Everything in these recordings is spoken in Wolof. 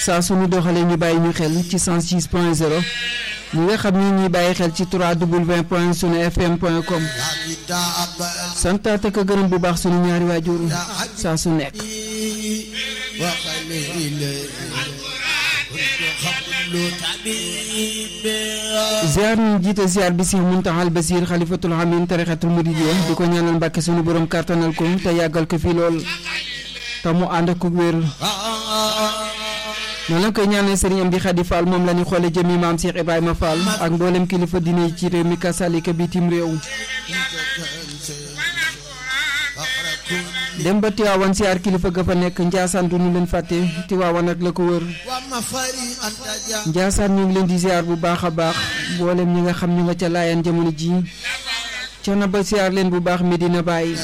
saa suñu doxalee ñu bàyyi ñu xel ci 106 point 0 ñi nga xam ni ñuy bàyyi xel ci 3w point sunu fm point com santaat ak gërëm bu baax sunu ñaari waajur saa su nekk ziar ñu jiite ziar bi si Muntaxal Basir xalifatul amin tarixatul muridiyya di ko ñaanal mbàkke sunu borom kàttanal ko te yàggal ko fii lool te mu ànd ak wér noonu la koy ñaanal sëriñ am di Xadi Fall moom la ñu xoole jëmi maam Cheikh Ibrahima Fall ak mboolem kilifa dina ci réew mi kasalika bitim réew dem ba Tiwaawan siyaar kilifa ga fa nekk Njaasaan du ñu leen fàtte Tiwaawan ak la ko wër Njaasaan ñu ngi leen di siyaar bu baax a baax mboolem ñi nga xam ñu nga ca laayaan jamono ji coono ba siyaar leen bu baax Medina Baye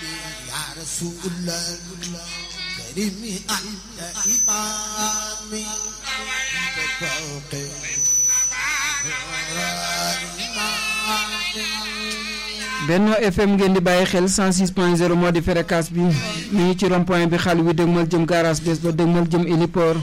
Benno FM ngeen di bàyyi xel 106.0 moo di fréquence bi mi ngi ci rond point bi xal wi dëgmal jëm garage bés ba dëgmal jëm héliport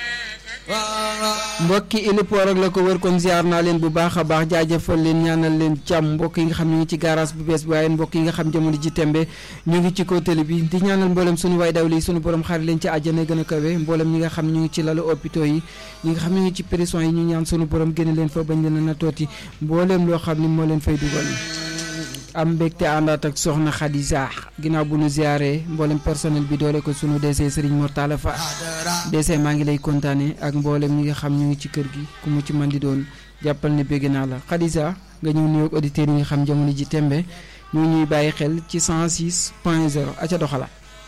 mbokki héliport ak la ko wër kon ziar naa leen bu baax a baax jaajëfal leen ñaanal leen jàmm mbokk yi nga xam ñu ngi ci garage bu bees bi waaye mbokk yi nga xam jamono ji tembe ñu ngi ci kaw télé bi di ñaanal mboolem suñu waay daw lii suñu borom xarit leen ci àjjana gën a kawe mboolem ñi nga xam ñu ngi ci lalu hôpitaux yi ñi nga xam ñu ngi ci prison yi ñu ñaan suñu borom génne leen fa bañ leen a natooti mboolem loo xam ni moo leen fay dugal am mbégte àndaat ak soxna Khadija ginnaaw bu nu ziaree mboolem personnel bi doole ko sunu DC Serigne Mortala Fa DC maa ngi lay kontaane ak mboolem ñi nga xam ñu ngi ci kër gi ku mu ci man di doon jàppal ne bégg naa la Khadija nga ñëw nuyoog auditeurs yi nga xam jamono ji tembe ñu ñuy bàyyi xel ci 106 point 0 aca doxala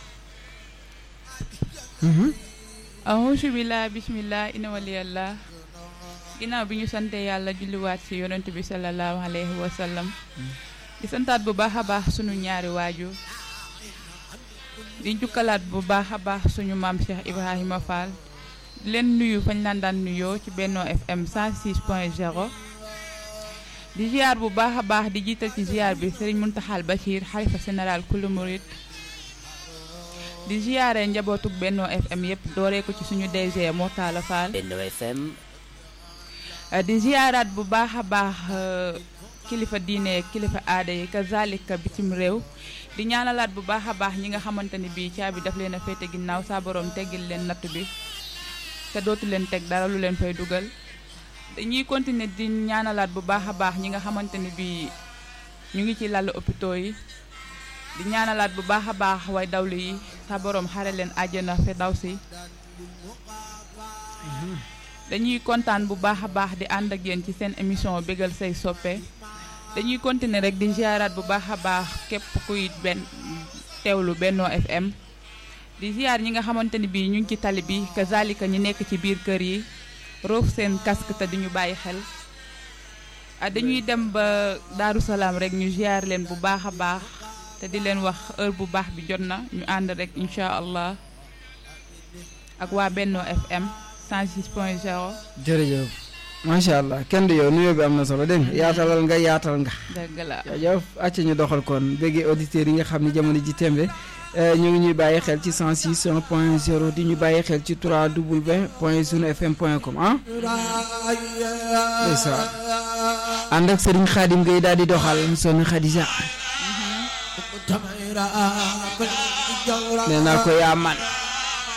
auzu billah bismillah ina waliyallah ginnaaw bi ñu sante yàlla julliwaat ci yonent bi sallallahu alayhi wa sallam di santaat bu baax a baax suñu ñaari waajur di jukkalaat bu baax a baax suñu maam Cheikh Ibrahima Fall di leen nuyu fañ laan daan nuyoo ci Benno FM 106 point 0 di ziar bu baax a baax di jiital ci ziar bi Serigne Muntaxal Bachir xalifa général kulu murid di ziare njabootug Benno FM yëpp dooree ko ci suñu DG Mortala Fall Benno FM di ziaraat bu baax a baax kilifa diine kilifa aada yi kazalika bitim réew di ñaanalaat bu baax a baax ñi nga xamante ni bii caabi daf leen a féete ginnaaw saa borom teggil leen natt bi te dootu leen teg dara lu leen fay dugal dañuy continuer di ñaanalaat bu baax a baax ñi nga xamante ni bii ñu ngi ci lal hôpitaux yi di ñaanalaat bu baax a baax way dawlu yi saa borom xare leen àjjana fe daw si dañuy kontaan bu baax a baax di ànd ak yéen ci seen émission bégal say soppe dañuy continuer rek di ziaraat bu baax a baax képp kuy benn teewlu Benno FM di ziar ñi nga xamante ni bii ñu ngi ci tali bi kazalika ñi nekk ci biir kër yi roof seen casque te duñu bàyyi xel ah dañuy dem ba Daaru Salaam rek ñu ziar leen bu baax a baax te di leen wax heure bu baax bi jot na ñu ànd rek incha allah ak waa Benno FM 106 point 0. jërëjëf macha allah kenn du yow nuyoo bi am na solo dégg nga yaatalal nga yaatal nga. dëgg la jërëjëf acca ñu doxal kon béggee auditeurs yi nga xam ne jamono ji tembe ñu ngi ñuy bàyyi xel ci 106 point 0 di ñu bàyyi xel ci 3w point sunu fm point com ah. ndeysaan ànd ak Serigne Khadim Gueye daal di doxal sonn Khadija. nee naa ko yaa man.